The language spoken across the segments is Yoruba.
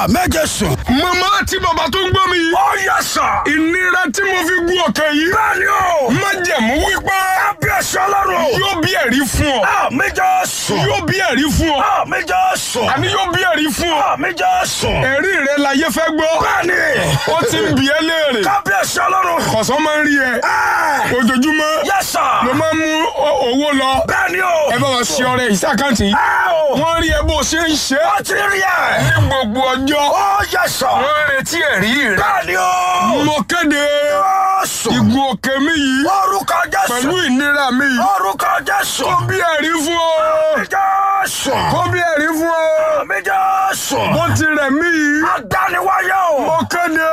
méje sùn. màmá àti bàbá tó ń gbọ́ mi yìí. ó yẹ sà. ìnira tí mo fi gún òkè yìí. bẹ́ẹ̀ni o. májẹ̀mú wípé kábíyèsí ọlọ́run. yóò bí ẹ̀rí fún ọ. a méje sùn. yóò bí ẹ̀rí fún ọ. a méje sùn. àní yóò bí ẹ̀rí fún ọ. a méje sùn. ẹ̀rí rẹ láyé fẹ́ gbọ́. bẹ́ẹ̀ni. ó ti ń bi ẹ́ léèrè. kábíyèsí ọlọ́run. kọ̀sán máa ń rí ẹ. ẹ ojoojúmọ́ yẹ sà. ló máa ń mú o- owó lọ. bẹ́ẹ̀ni o. ẹ bá wa ṣe ọrẹ ìsàkáǹtì yìí. ẹ o. wọ́n rí ẹ bó ṣe ń ṣe. ó ti rí ẹ. ní gbogbo ọjọ́. ó yẹ sà. wọ́n ń retí ẹ̀rí rẹ. bẹ́ẹ̀ni o. mo kéde ó sùn. ìgùn òkè mi yìí orúkọ pẹ̀lú jésù. ìnira mi yìí. orúkọ jésù. kó bí ẹ̀rí fún ọ. méje sùn. kó bí ẹ̀rí fún ọ. méje sùn. bó ti rẹ̀ mí yìí. adániwáyé o. mo kéde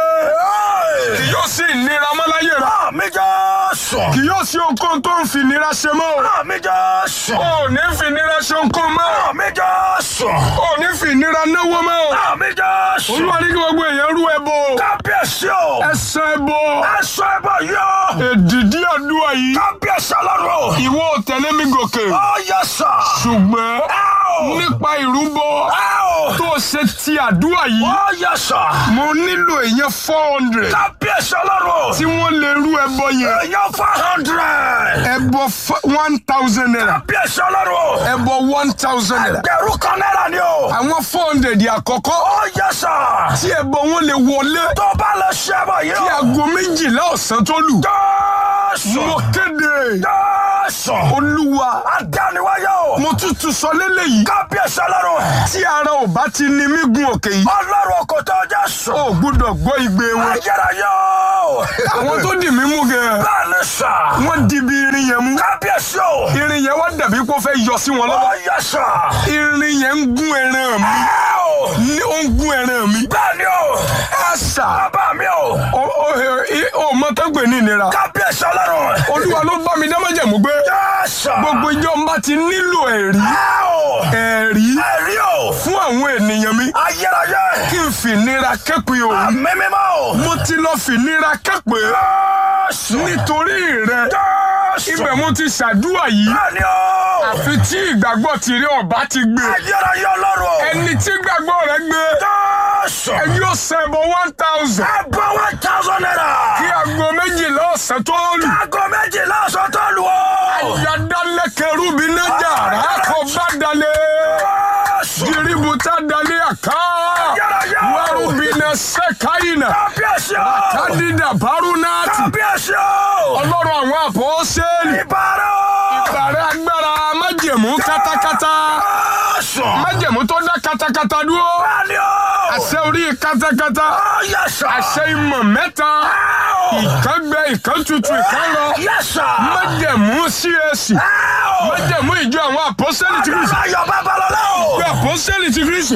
kì yóò sí ìnira mọ́láyé rẹ. méje sùn. kì yóò sí ohunkóhun tó ń fi ìnira ṣe mọ́ o. méje sùn. o ò ní fi ìnira ṣe ohunkóhun mọ́. méje sùn. o ò ní fi ìnira náwó mọ́ o. méje sùn. olúwa ní kí gbogbo èèyàn rú ẹbọ o. kábíyèsí o. ẹsẹ̀ ẹbọ ẹsọ ẹbọ yọ. èdìdí àdúrà yìí. kábíyèsí ọlọ́run. ìwọ ò tẹ̀lé mi gòkè. ó yẹ sà. ṣùgbọ́n ẹ o. nípa ìrúbọ ẹ o. tó ṣe ti àdúrà yìí. ó yẹ sà. mo nílò èèyàn four hundred kábíyèsí ọlọ́run. tí wọ́n lè rú ẹbọ yẹn. èèyàn four hundred. ẹbọ one thousand naira. kábíyèsí ọlọ́run. ẹbọ one thousand naira. ẹgbẹ̀rún kan náírà ni o. àwọn four hundred àkọ́kọ́ ó yẹ sà. tí ẹbọ wọn lè wọlé tó bá lọ ṣe ẹbọ yìí kí o. aago méjìlá ọ̀sán tó lù. jésù. mo kéde jésù. olúwa adániwáyé o. mo tútù sọ lélẹ́yìí kábíyèsí ọlọ́run. tí ara ò bá ti ní mí gun òkè yìí ọlọ́run kò tó jésù. ó gbúdọ̀ gbọ́ igbe wọn. ayérayé o. àwọn tó dì mí mú gan bẹ́ẹ̀ ni sà. wọ́n di bí irin yẹn mú. kábíyèsí o. irin yẹn wá dàbí kó fẹ́ yọ sí wọn ó lọ́wọ́. yẹ sà. irin yẹn ń gún ẹran mi ẹ o. ní ó ń gún ẹran mi. bẹ́ẹ̀ ni o. àṣà bàbá mi o. ó ó ó mọ tó gbè ní ìnira. kábíyèsí ọlọ́run. olúwa ló bá mi dámọ̀jẹ̀mú gbé jésù. gbogbo ìjọ ń bá ti nílò ẹ̀rí ẹ o. ẹ̀rí ẹ̀rí o. fún àwọn ènìyàn mi ayérayé. kí n fìnira kẹ́pẹ́ o. àmì mímọ́ o. mo ti lọ fìnira kẹ́pẹ́ jésù. nítorí rẹ jésù. ibẹ̀ mo ti ṣàdúrà yìí bẹ́ẹ̀ ni o. àfi tí ìgbàgbọ́ tìrí ọ̀bá ti gbé ayérayé ọlọ́run. ẹni tí ìgbàgbọ́ rẹ gbé jésù. ẹ yóò sẹ́bọ̀ one thousand ẹgbẹ́ one thousand naira. kí aago méjìlá ọ̀sán tó lù. aago méjìlá ọ̀sán tó lù ó. yadalẹ́kẹ̀rú bí nájà rákọ̀ bá dalẹ̀ jésù. jiributa dalẹ̀ àká ayérayé. wàrúbìnà sẹ́káyìnà kábíyèsí o. kádìdà bárúnáàtì kábíyèsí o. ọlọ́run àwọn àpọ́sẹ́lì ìbára o. bàrẹ̀ agbára májẹ̀mú kátákátá jésù. májẹ̀mú tó dá kátákátá dúró bẹ́ẹ̀ ni o. àṣẹ orí kátákátá ó yẹ sà. àṣẹ ìmọ̀ mẹ́ta ìkan gbẹ ìkan tutù ìkan lọ yẹ sà. májẹ̀mú CAC májẹ̀mú ìjọ àwọn àpọ́sẹ́lì ti Kristi ayọ̀ babalọ́lá o. ìjọ àpọ́sẹ́lì ti Kristi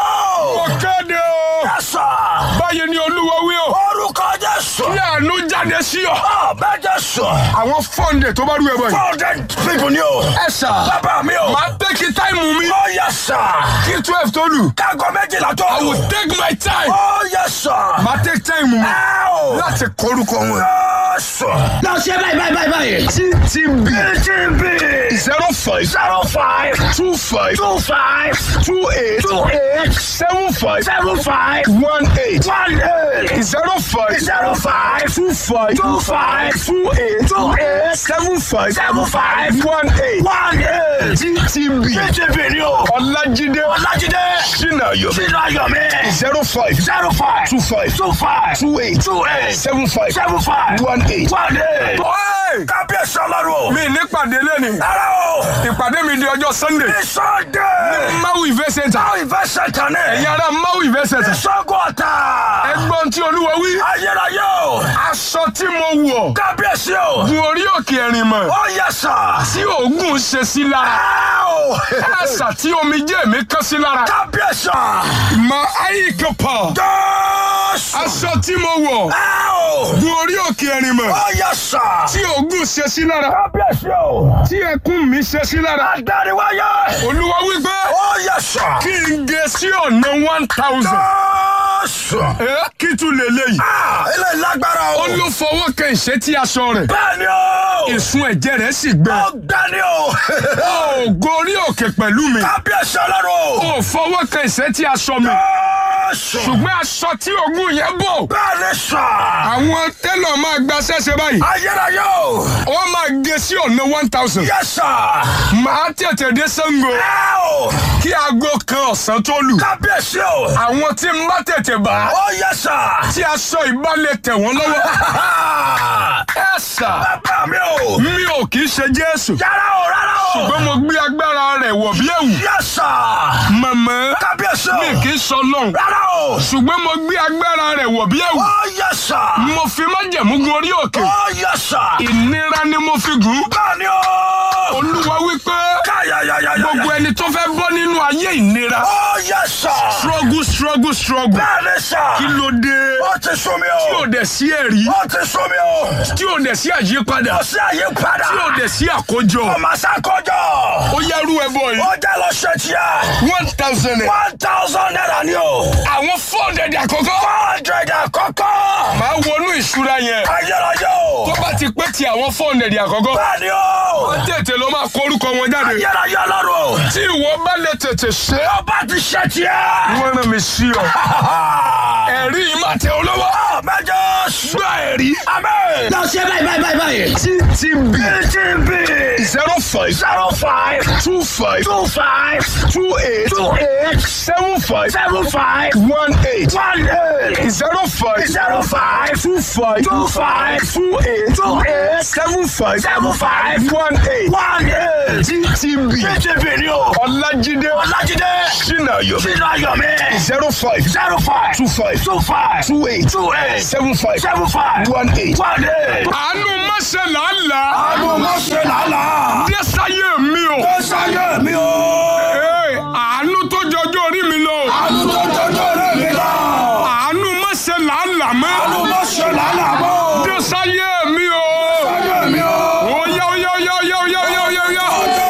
ó. ó kéde o yẹ sà. báyìí ni olúwa wí o orúkọ jésù. kí àánú jáde sí ọ ó bẹ́ẹ̀ jésù. àwọn fọ́ǹdẹ̀ tó bá rú ẹ bọ̀ yìí four hundred people ni o. ẹ sà bàbá mi o. máa tẹ́kì táìmù mi ó yẹ sà. kí twelve tó lù kágo méjìlá tó I lù. will take my time ó yẹ sà. máa tẹ́kì táìmù mi ẹ o. láti kọrúkọ wọn. jésù. lọ ṣe báyìí báyìí báyìí báyìí. ttb tb zero five zero five two five two five two eight two eight seven five seven five one eight one eight zero five zero five two five two five two eight two eight seven five seven five one eight one eight. ttb tb ni o. ọlájídé ọlájídé sinayo sínú ayọ̀mí zero five zero five two five two five two eight two eight seven five seven five one eight. one eight. Ọ́ẹ̀! kábíyèsí ọlọ́run o. mi nípàdé lẹ́ni ara o. ìpàdé mi di ọjọ́ sunday ìsọdẹ. mawu event center báwo ìfẹ́ sẹ́tàn ní. ẹ̀yin ará mawu event center ìsọgùn ọ̀tà. ẹgbọ́n tí olúwa wí ayérayé o. aṣọ tí mo wọ̀ kábíyèsí o. gun orí òkè ẹ̀rìn mọ̀ ó yẹ sà. tí oògùn ṣe sí lára ẹ o. àṣà tí omijé mi kán sí lára kábíyèsí. mà ayíkọpọ jésù. aṣọ tí mo wọ̀ ẹ o. gun orí òkè ẹ̀rìn mọ̀ ó yẹ sà. tí oògùn ṣe sí lára kábíyèsí o. tí ẹkún mi ṣe sí lára agbáriwáyé. olúwa wípé ó yẹ sà. kí n gé sí ọ̀nà one thousand jésù. ẹ kí tún lè léyìí ah ilé lágbára o. ó ló fọwọ́ kan ìṣẹ́tí aṣọ rẹ̀ bẹ́ẹ̀ni o. ìsun ẹ̀jẹ̀ rẹ̀ sì gbẹ ọ̀gbẹ́ni o. ó gorí òkè pẹ̀lú mi kábíyèsí ọlọ́run o. ó fọwọ́ kan ìṣẹ́tí aṣọ mi Jésù. ṣùgbọ́n aṣọ tí ogun yẹn bò Bẹ́ẹ̀ ni sà. àwọn tẹ́lọ̀ máa gba ṣẹ́ṣẹ́ báyìí Ayérayé o. wọ́n máa gé sí ọ̀nà one thousand Yes sà. máa tètè dé Ṣàngó Ẹ o. kí aago kan ọ̀sán tó lù Kábíyèsí o. àwọn tí ń bá tètè bá Ó yẹ sà. tí aṣọ ìbálẹ̀ tẹ̀ wọ́n lọ́wọ́ ẹ sà Bàbá mi o. mi ò kì í ṣe Jésù Yàrá o rárá o. ṣùgbọ́n mo gbé agbára rẹ̀ wọ̀ bí ẹ̀wù Yes sà. màmá Kábíyèsí o. mi kì í sọ lọ́hùn Rárá o. ṣùgbọ́n mo gbé agbára rẹ̀ wọ̀ bí ẹ̀wù Ó yẹ sà. mo fi májẹ̀mú gun orí òkè Ó yẹ sà. ìnira ni mo fi gùn Bẹ́ẹ̀ ni o. olúwa wípé Káyàyàyàyà. gbogbo ẹni tó fẹ́ bọ́ nínú ayé ìnira Ó yẹ sà. struggle struggle struggle Bẹ́ẹ̀ ni sà. kí ló dé Ó ti sún mi tí o. ò dẹ̀ sí ẹ̀rí Ó ti sún mi o. tí ò dẹ̀ sí àyípadà Ó sí àyípadà. tí ò dẹ̀ sí àkójọ Ọmọ sákòjọ. ó yẹrú ẹbọ yìí Ó jẹ́ lọ ṣe tiẹ̀. one thousand One thousand naira ni o. àwọn four hundred àkọ́kọ́ Four hundred àkọ́kọ́. máa wọnú ìṣúra yẹn Ayérayé o. tó bá ti pé ti àwọn four hundred àkọ́kọ́ Bẹ́ẹ̀ ni o. tètè ló máa kó orúkọ wọn jáde Ayérayé lọ́rùn. tí ìwọ bá lè tètè ṣe Ọba ti ṣe tiẹ̀. wọ́n rán mi sí ọ ẹ̀rí yìí máa tẹ olówó Mẹ́jọ gbá ẹ̀rí Amen. lọ ṣe báyìí báyìí báyìí báyìí. ttb TTB zero five zero five two five two five two eight two eight seven five seven five one eight one eight zero five zero five two five two five two eight two eight seven five seven five one eight one eight. ttb TTB ni o. ọlájídé Ọlájídé sinayo sínú ayọ̀ mi. zero five zero five two five two five two eight two eight seven five seven five one eight. one eight. àánú mọ́sẹ̀ làálàá Àánú mọ̀ ṣe làálàá. dẹ́sáyé mi o. Ó sáyé mi o. Ee, àánú tó jọjọ́ orí mi lọ. Àánú tó jọjọ́ rẹ̀ mi lọ. àánú mọ́sẹ̀ làálàá mọ́. Àánú mọ̀ ṣe làálàá mọ́. dẹ́sáyé mi o. Sáyé mi o. Oya oya oya oya oya oya oya oya.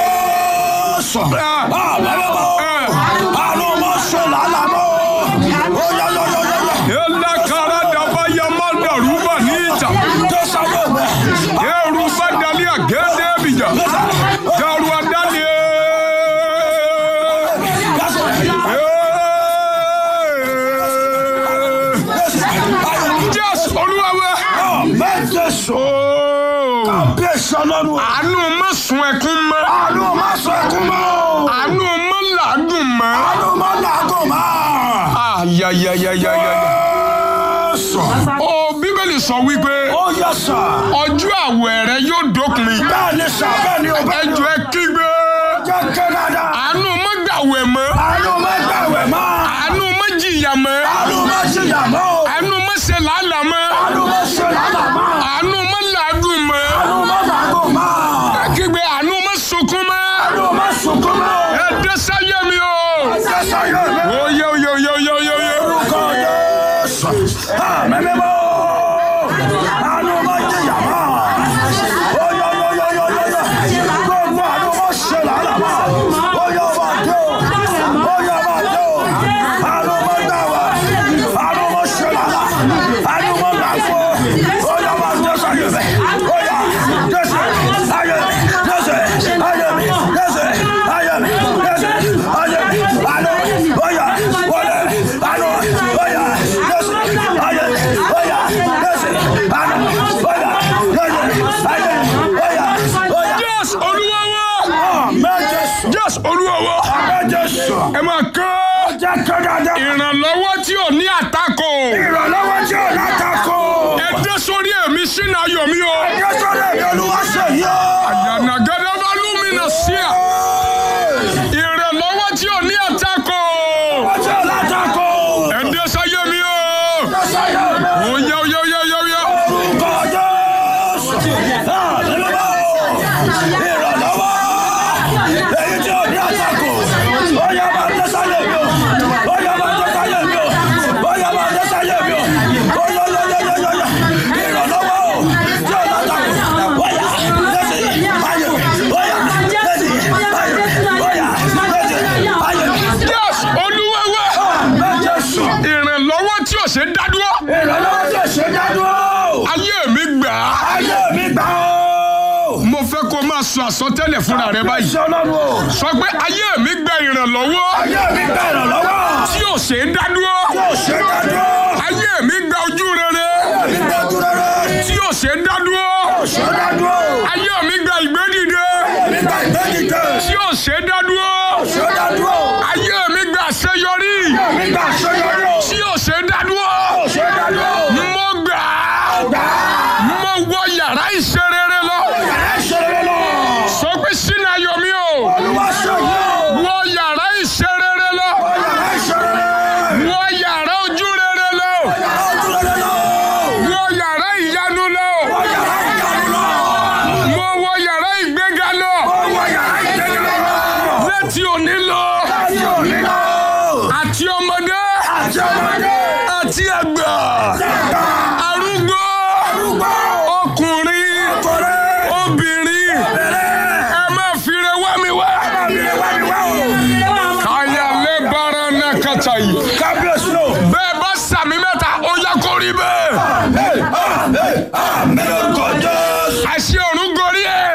Jésù. Ah, Àbẹ̀rẹ̀ mọ́. eh. Àánú mọ̀ ṣe làálàá mọ́. Ó yọ yọ yọ yọ yọ. Ela kara daba ya ma daru ba ni ita. Tó sáyé mi. Eru ba dali agede bija. Daru adali. Yes, Olúwa wa. Bẹ́ẹ̀ Jésù. Oh. Bẹ́ẹ̀ sọlọ́run. Àánú má sun ẹkún mọ́. Àánú mọ̀ sọ ẹkún mọ́. Àánú má làágùn mọ́. Àánú mọ̀ làágùn mọ́. Ayayayayayaya. Jésù. Ó Bíbélì sọ wípé Ó yẹ sà. ọjọ́ àwẹ̀ rẹ yóò dópin. Bẹ́ẹ̀ ni sà bẹ́ẹ̀ ni o bẹ́ẹ̀ ni o. Ẹjọ́ ẹ kígbe. Jẹ́ ké dáadáa. Àánú má gbàwẹ̀ mọ́. Àánú mọ̀ gbàwẹ̀ mọ́. Àánú má jìyà mọ́. Àánú mọ̀ jìyà mọ́. Àánú má ṣe làálàá mọ́. Àánú mọ̀ ṣe làálàá mọ́. Àánú má làágùn mọ́. Àánú mọ̀ làágùn mọ́. Ẹ kígbe àánú má sunkún mọ́. Àánú mọ̀ sunkún mọ́. Ẹ dé sáyé mi o. Ẹsẹ̀ sáyé mi. Oye oye oye oye oye oye. Orúkọ Jésù. Àmín mímọ́. Àánú mọ̀ jìyà mọ́. Oyè oyè oyè oyè oyè. Gbogbo àánú mọ̀ ṣe làálàá mọ́. Oyè ọba dé o. Oyè ọba dé o. Àánú mọ̀ gbàwẹ̀. Àánú mọ̀ ṣe làálàá. Àánú mọ̀ làágùn. Oyè ọba dé sáyé mi. Oyè Jésù. Ayé mi. Jésù. Ayé mi. Jésù. Ayé mi. Jésù. Ayé mi. Àánú. Oyè. Wọlé. Àánú. Oyè. Jésù. Ayé mi. Oyè. Jésù. Àánú. Oyè. Jésù. Ayé mi. Oyè. Oyè. Yes, Olúwa wa. Àmín Jésù. Yes, Olúwa wa. Àmín Jésù. Ẹ máa kọ́ Jẹ́ kó dáadáa. ìrànlọ́wọ́ tí ò ní àtakò. Ìrànlọ́wọ́ tí ò látakò. Ẹ dé sórí èmi sínú ayọ̀ mi o. Jésù lè mi olúwa ṣe yí o. Yànnàgẹ́dẹ́ bá lúmínà sí à. Ìrànlọ́wọ́ tí ò ní àtakò. Ìrànlọ́wọ́ tí ò látakò. Ẹ dé sáyé mi o. Jésù yẹ mi. Oya oya oya oya oya. Orúkọ Jésù. Àmín mímọ́. Ìrànlọ́wọ́. Èyí tí ò ní àtakò. Ó yá máa dé sáyé mi o. Ó yá máa dé sáyé mi o. Ó yá máa dé sáyé mi o. Ó yá yá yá yá yá yá. Ìrànlọ́wọ́ o. Tí ò látakò. Ó yá. Jésù yìí. Ayé mi. Ó yá. Jésù yìí. Ayé mi. Ó yá. Jésù yìí. Ayé mi. Yes, Olúwa wa. Àmín Jésù. Ìrànlọ́wọ́ tí ò ṣe dá dúró. Ìrànlọ́wọ́ tí ò ṣe dádúró. Ayé mi gbà á. Ayé mi gbà ó. Mo fẹ́ kó máa máa sọ àsọtẹ́lẹ̀ fúnra rẹ báyìí Iṣẹ́ ọlọ́run o. sọ pé ayé mi gba ìrànlọ́wọ́ Ayé mi gba ìrànlọ́wọ́. tí ò ṣe é dádúró Yóò ṣe dájọ́. ayé mi gba ojú rere Mi gbójú rere. tí ò ṣe é dádúró Yóò ṣe dájọ́. ayé mi gba ìgbédìde Mi gba ìgbẹ́dìde. tí ò ṣe é dádúró Ṣé dájọ́. ayé mi gba àṣeyọrí Mi gba àṣeyọrí. tí ò ṣe é dádúró Ṣé dájọ́. mo gbà á Gbà á. mo wọ yàrá ìṣerere lọ Yàrá ìṣeré lọ. sọ pé sínú ayọ̀ mi o Olúwa ṣe yóò. wọ yàrá ìṣerere lọ Yàrá ìṣeré. wọ yàrá ojú rere lọ Yàrá ojúrere lọ. wọ yàrá ìyanu lọ Yàrá ìyanu lọ. mo wọ yàrá ìgbéga lọ Ọwọ́ yàrá ìgbẹ́ni lọ. láti òní lọ Láti òní lọ. àti ọmọdé Àti ọmọdé. àti àgbà Dàgbà. arúgbó Arúgbó. ọkùnrin Ọkùnrin. obìnrin Bẹ̀rẹ̀. ẹ má fire wá mi wá. Àmì ẹ̀wá mi wá o. káyà lè bára náà kàtà yìí. Kábíyèsí o. bẹ́ẹ̀ bá sàmì mẹ́ta ó yá kó rí bẹ́ẹ̀. Hey, ah, hey, ah, mélòó Jésù. àṣẹ ọ̀run gorí ẹ̀.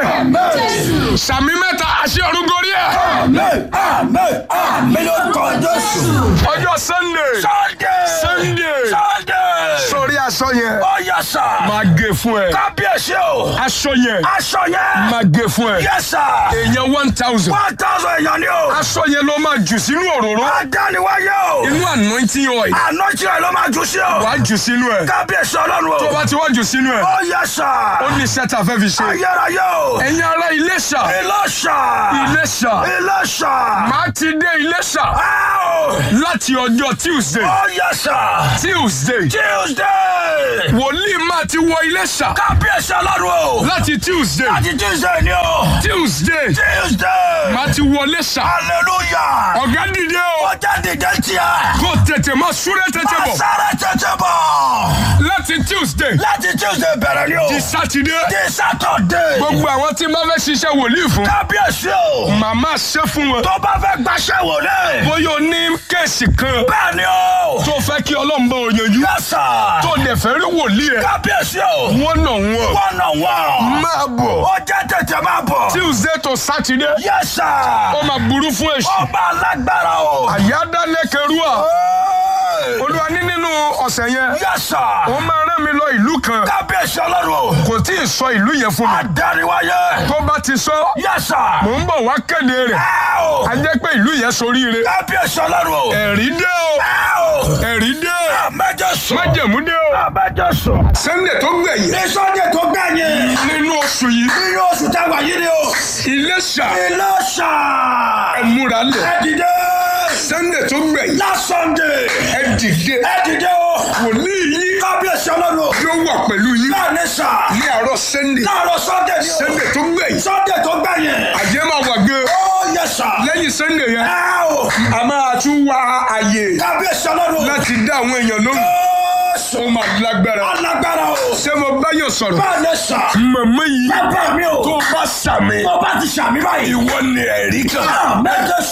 Hey, sàmì mẹ́ta àṣẹ ọ̀run gorí ẹ̀. hey, ah, hey, ah, mélòó Jésù. ọjọ́ sunday. Sunday. Sunday. Sunday. sórí aṣọ yẹn. Ó yẹ sà. máa gé fún ẹ. Kábíyèsí o. aṣọ yẹn. Aṣọ yẹn. máa gé fún ẹ. Yẹ sà. èèyàn one thousand. One thousand èèyàn ni o. aṣọ yẹn ló máa jù sínú òróró. Adániwáyé o. inú anointing oil. Àná tí ẹ ló máa jù sí o. wàá jù sínú ẹ. Kábíyèsí ọlọ́run tó o. bá ti wá jù sínú ẹ. Ó yẹ sà. ó ní sẹ́tà fẹ́ fi ṣe. Ayérayé o. ẹ̀yin ará Iléṣà. Ìlọ́ṣà. Iléṣà. Ìlọ́ṣà. máa ti dé Iléṣà Á o. láti ọjọ́ Tuesday. Ó yẹ sà. Tuesday. Tuesday. wòlíì máa ti wọ Iléṣà Kábíyèsí ọlọ́run o. láti Tuesday. Láti Tuesday ni o. Tuesday. Tuesday. máa ti wọ Iléṣà. Hallelujah. ọ̀gá dìde o. Ó jáde dé tiẹ̀. kó tètè máa súré tètè bọ̀. Sáré tètè bọ̀. láti Tuesday. Láti Tuesday bẹ̀rẹ̀ ni o. di Saturday. Di Saturday. gbogbo àwọn tí máa fẹ́ ṣiṣẹ́ wòlíì fún. Kábíyèsí o. màmá ṣe fún wọn. Tó bá fẹ́ gbaṣẹ́ wò lé. bóyá o ní kéèsì kan Bẹ́ẹ̀ ni o. tó fẹ́ kí Ọlọ́run bá o yanjú. Yes sir. tó dẹ̀ fẹ́ rí wòlíì ẹ̀. Kábíyèsí o. wọ́n nà wọ́n. One on one. máa bọ̀. Ó jẹ́ tètè máa bọ̀. Tuesday to Saturday. Yes sir. ó máa burú fún èṣù. Ọba alágbára o. àyádálẹ́kẹrúà. Hey. olúwa ní nínú ọ̀sẹ̀ yẹn. Yes sir. ó máa rán mi lọ ìlú kan. Kábíyèsí ọlọ́run o. kò tí ì sọ ìlú yẹn fún mi. Adániwáyé. tó bá ti sọ. Yes sir. mò ń bọ̀ wá kéde rẹ̀. Ẹ o. a jẹ́ pé ìlú yẹn soríire. Kábíyèsí ọlọ́run o. ẹ̀rí dé o. Ẹ o. ẹ̀rí dé. Àmẹ́jọ sùn. májẹ̀mú dé o. Àmẹ́jọ sùn. Sunday tó gbẹ̀yìn. Ní Sunday tó gbẹ̀yìn. nínú oṣù yìí. Nínú oṣù táwa yìí ni o. Iléṣà Ìlọ́ṣà. ẹ múra lẹ̀. Ẹ dìde. Sunday tó gbẹ̀yìn. Last Sunday. ẹ dìde. Ẹ dìde o. wòlíì yìí Kábíyèsí ọlọ́run o. yóò wà pẹ̀lú yín. Bẹ́ẹ̀ ni sà. ní àárọ̀ Sunday. Láàárọ̀ Sunday ni o. Sunday tó gbẹ̀yìn. Sunday tó gbẹ̀yìn. àjẹ́ máa wà gan. Ó yẹ sà. lẹ́yìn Sunday yẹn. Ẹ o. a máa tún wá àyè Kábíyèsí ọlọ́run o. láti dá àwọn èèyàn lóhùn. Jésù. ó máa lágbára. Alágbára o. ṣé mo bá yóò sọ̀rọ̀. Bẹ́ẹ̀ ni sà. màmá yìí Bàbá mi o. tó bá sàmì. Tó bá ti sàmì báyìí. ìwọ ni ẹ̀rí kan. Àmẹ́jọ